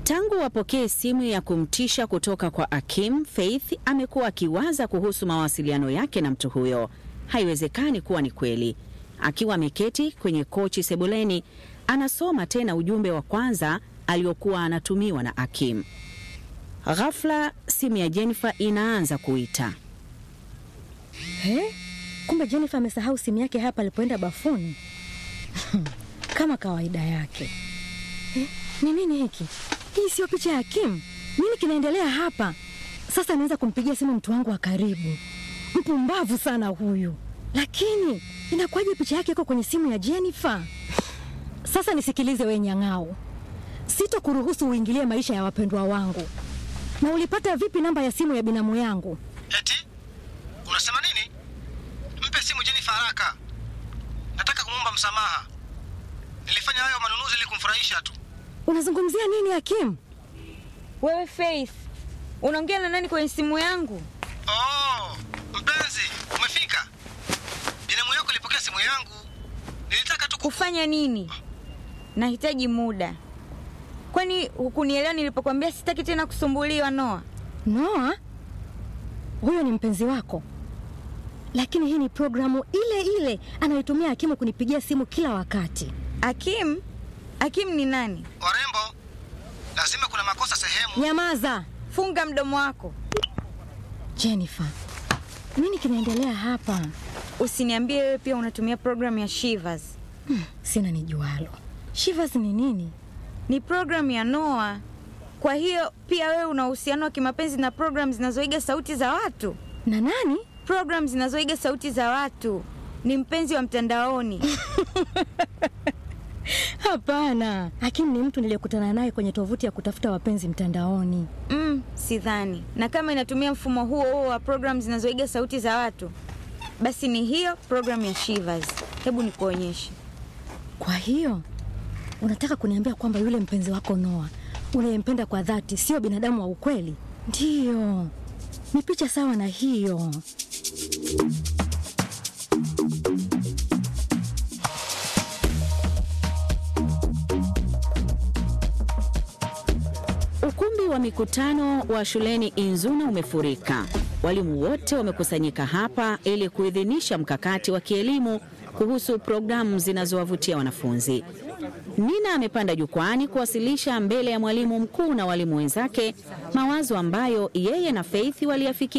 Tangu wapokee simu ya kumtisha kutoka kwa Akim, Faith amekuwa akiwaza kuhusu mawasiliano yake na mtu huyo. Haiwezekani kuwa ni kweli. Akiwa ameketi kwenye kochi sebuleni, anasoma tena ujumbe wa kwanza aliokuwa anatumiwa na Akim. Ghafla simu ya Jennifer inaanza kuita. He? Kumbe Jennifer amesahau simu yake hapa alipoenda bafuni. Kama kawaida yake. Eh, ni nini hiki? Hii sio picha ya Kim. Nini kinaendelea hapa? Sasa naweza kumpigia simu mtu wangu wa karibu. Mpumbavu sana huyu. Lakini inakuwaje picha yake iko kwenye simu ya Jennifer? Sasa nisikilize we nyang'ao. Sitokuruhusu uingilie maisha ya wapendwa wangu. Na ulipata vipi namba ya simu ya binamu yangu? Eti unasema nini? Mpe simu Jennifer haraka. Nataka kumwomba msamaha. Nilifanya hayo manunuzi ili kumfurahisha tu. Unazungumzia nini Hakim? Wewe Faith, unaongea na nani kwenye simu yangu? Oh, mpenzi, umefika. Binamu yako ilipokea simu yangu. Nilitaka tu ku... Kufanya nini? Nahitaji muda. Kwani hukunielewa nilipokuambia sitaki tena kusumbuliwa Noa? Noa? Huyo ni mpenzi wako? Lakini hii ni programu ile ile anayotumia Hakimu kunipigia simu kila wakati. Akim? Akim ni nani? Warembo, lazima kuna makosa sehemu. Nyamaza, Funga mdomo wako. Jennifer. Nini kinaendelea hapa? Usiniambie wewe pia unatumia programu ya Shivers. Hmm, sina nijualo. Shivers ni nini? Ni programu ya Noa. Kwa hiyo pia wewe una uhusiano wa kimapenzi na programu zinazoiga sauti za watu? Na nani? Programu zinazoiga sauti za watu. Ni mpenzi wa mtandaoni. Hapana, Hakim ni mtu niliyekutana naye kwenye tovuti ya kutafuta wapenzi mtandaoni. Mm, sidhani. Na kama inatumia mfumo huo huo wa programu zinazoiga sauti za watu, basi ni hiyo programu ya Shivers. Hebu nikuonyeshe. Kwa hiyo unataka kuniambia kwamba yule mpenzi wako Noa unayempenda kwa dhati sio binadamu wa ukweli? Ndiyo, ni picha sawa na hiyo. Ukumbi wa mikutano wa shuleni Inzuna umefurika. Walimu wote wamekusanyika hapa ili kuidhinisha mkakati wa kielimu kuhusu programu zinazowavutia wanafunzi. Nina amepanda jukwani kuwasilisha mbele ya mwalimu mkuu na walimu wenzake mawazo ambayo yeye na Faith waliyafikia